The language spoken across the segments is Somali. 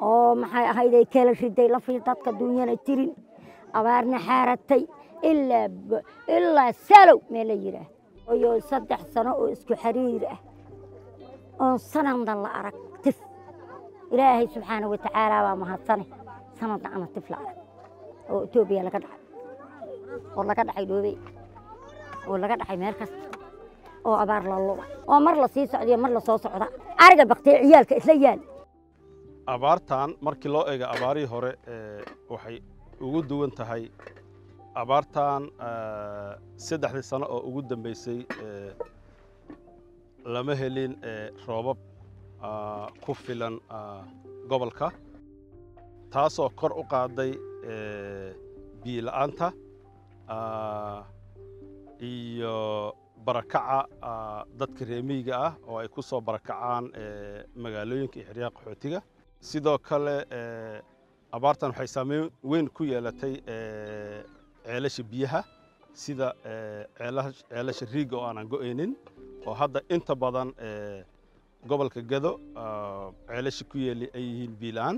oo maxay ahayd ay kala riday lafii dadka duunyana jirin abaarna xaaratay ilaa b- ilaa salow meel la yidhaah iyo saddex sano oo isku xiriir ah oon sanadna la arag tif ilaahay subxaana wa tacaala baa mahadsane sanadna ana tif la arag oo etoobiya laga dhacay oo laga dhacay dhoobey oo laga dhacay meel kasta oo abaar la luba oo mar la sii socdiyo mar la soo socda ariga baktee ciyaalka isla yaal abaartan markii loo eego abaarihii hore ee, waxay ugu duwan tahay abaartan ee, saddexdii sano oo ugu dambeysay ee, lama helin ee, roobab aa, ku filan aa, gobolka taasoo kor u qaaday ee, biyo la'aanta aa, iyo barakaca aa, dadka reer miyiga ah oo ay ku soo barakacaan ee, magaalooyinka iyo xeryaha qaxootiga sidoo kale ee, abaartan waxay saameyn weyn ku yeelatay ee, ceelasha biyaha sida ee, ceelaha- ceelasha riiga oo aanan go'aynin oo hadda inta badan ee, gobolka gado aa, ceelasha ku yeeli ay yihiin biilaan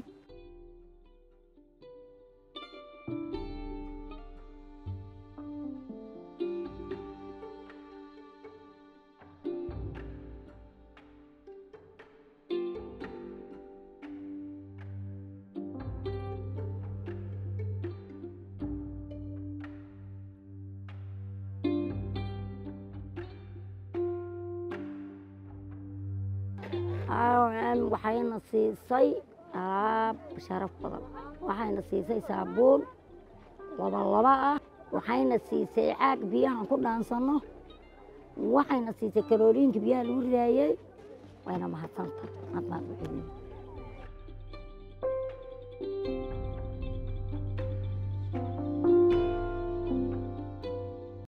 Aan waxayna siisay alaab sharaf badan waxayna siisay saabuun laba laba ah waxayna siisay caag biyahan ku dhaansanno waxayna siisay kalooriinka biyaha lagu ridaayey wayna mahadsanta aad baan u celin